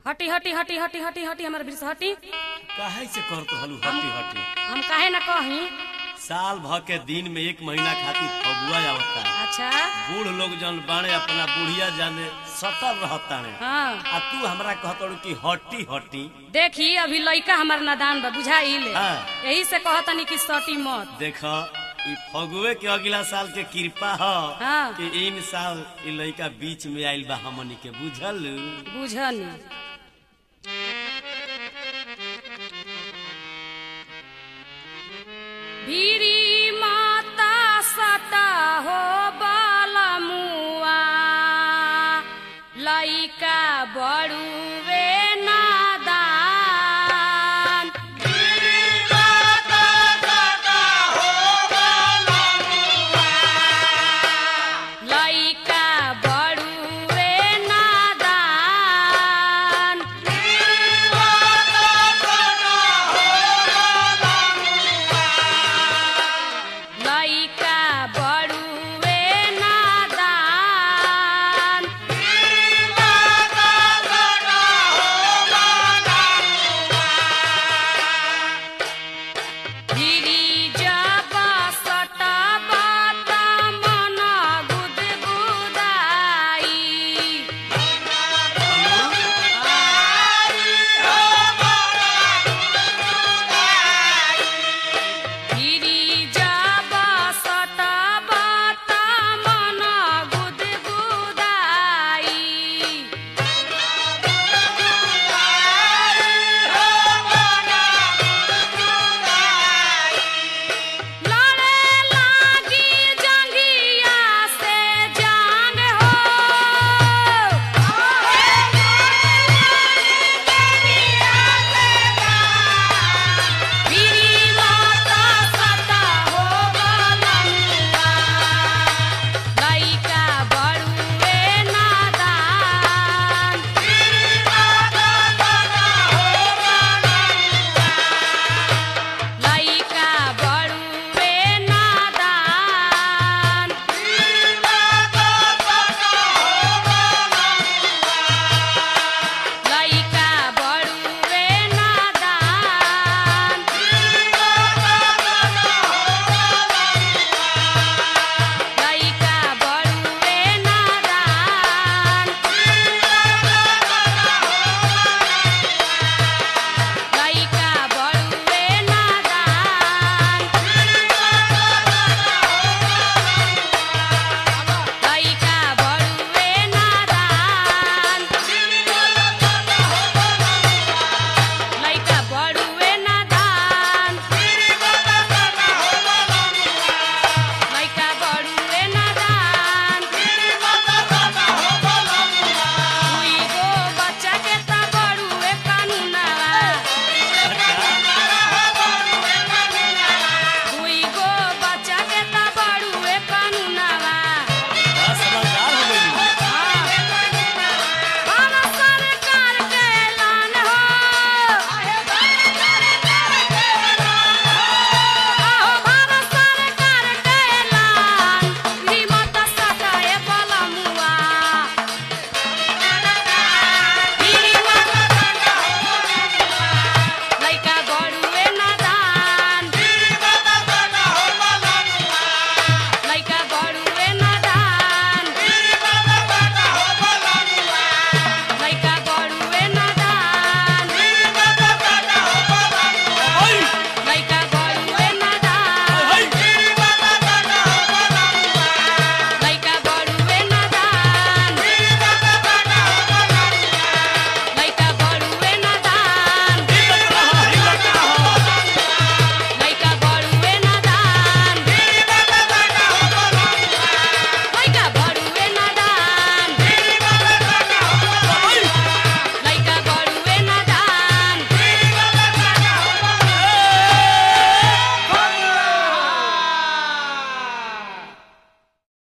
हटी हटी हटी हटी हटी हटी हमारे बीच से हटी काहे से करत हलू हटी हटी हम काहे ना कही साल भर के दिन में एक महीना खातिर फगुआ आवता अच्छा बूढ़ लोग जन बाणे अपना बुढ़िया जाने सतर रहताने हाँ आ तू हमरा कहतड़ू कि हटी हटी देखी अभी लइका हमार नादान बा बुझाइल हाँ। यही से कहतनी कि सटी मत देख ई फगुए के अगला साल के कृपा ह हाँ। कि इन साल ई लइका बीच में आइल बा हमनी के बुझल बुझनी भीरी